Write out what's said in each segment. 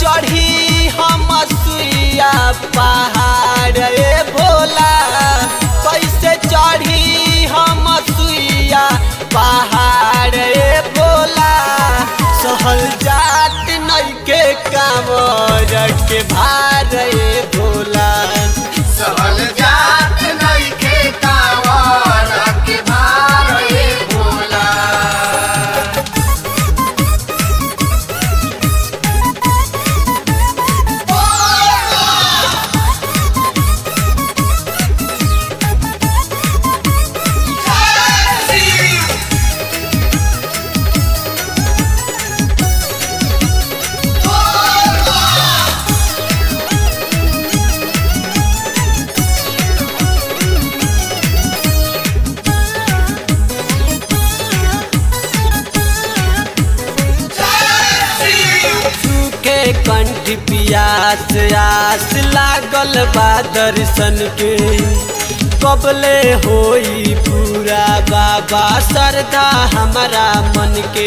चढ़ी हम सुइया पहाड़ ए भोला कैसे चढ़ी हम सुइया पहाड़ ए भोला सहल जात नइके कामर के भार ए भोला सहल जात नइखे कांवर के भार ए भोला सूखे कंठ पियास आस लागल बा दर्शन के कबले होई पूरा बाबा श्रद्धा हमारा मन के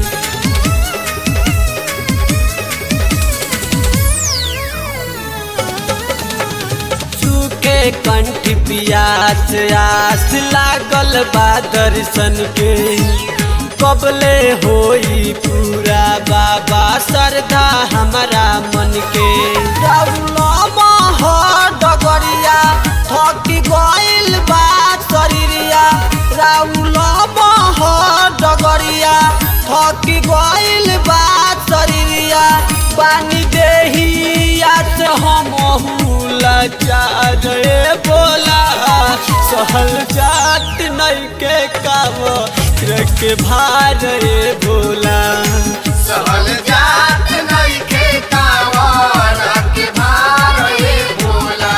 सूखे कंठ पियास आस लागल बा दर्शन के कबले होई पूरा बाबा श्रद्धा हमारा मन के रउलमा हो डगरिया थकी गइल बा शरीरिया रउलमा हो डगरिया थकी गइल बा शरीरिया पानी देहिया से हम लाचार ए बोला सहल जात नइके काम के भार ए भोला सहल जात नइखे कांवर के भार ए भोला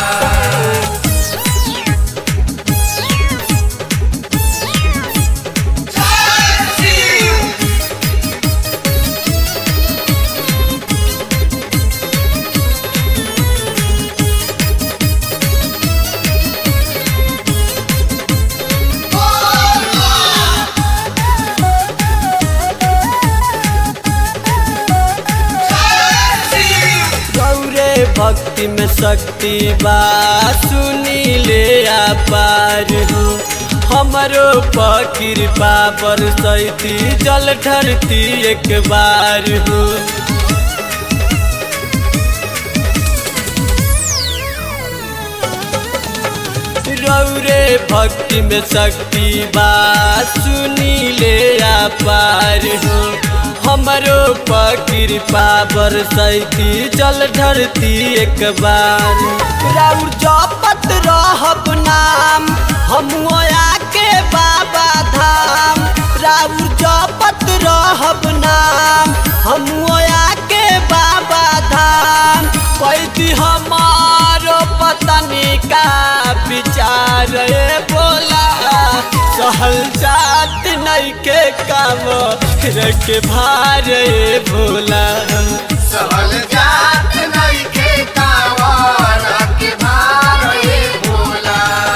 गौरे भक्ति में शक्ति बा सुनी ले पार हो हमरो कृपा बरसैती जल ठरती एक बार हो रौरे भक्ति में शक्ति बा सुनी ले पार हो हमरो कृपा बरसैती जल ढरती एक बार राउर जपत रहब नाम हम के बाबा धाम राउर जपत रहब नाम हम के बाबा धाम कैदी हमारो पतनी का विचार ए बोला सहल जात नइके काम के भार ए भोला सहल जात नइखे कांवर के भार ए भोला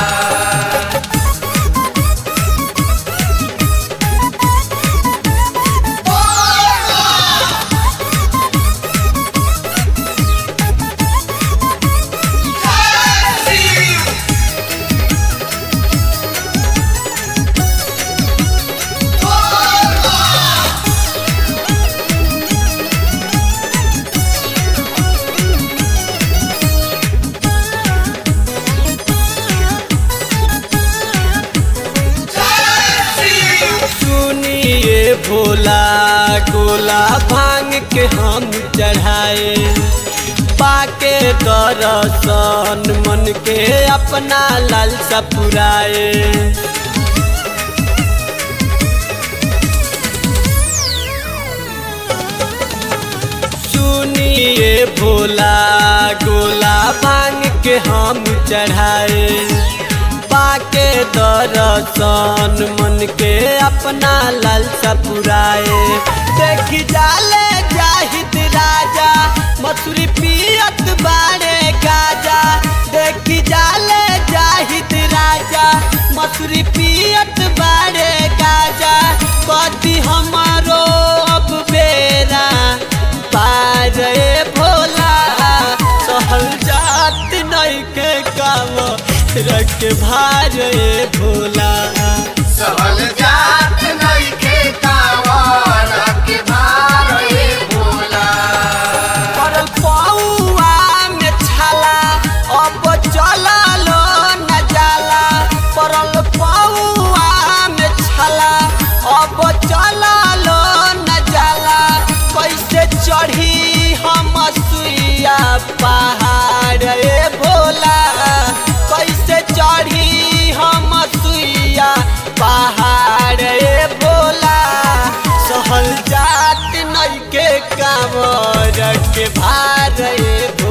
सुनिए भोला गोला भांग के हम चढ़ाए पाके दरसन मन के अपना लालसा पुराए सुनिए भोला गोला भांग के हम चढ़ाए पाके दरसन मन के अपना लालसा पुराए देखी जाले जाहिद राजा मथुरी पियत बारे गाजा देखी जाले जाहिद राजा मथुरी पियत बारे गाजा कति हमारो अब बेरा पार ए के भार ए भोला सहल जात नइखे कावर के भार ए भोला परल पौआ में छाला अब चललो न जाला परल पौआ में छाला अब चललो न जाला कैसे चढ़ी हम सुइया पहाड़ ए भोला कैसे चढ़ी हम सुइया पहाड़ ए भोला सहल जात नइके कांवर के भार ए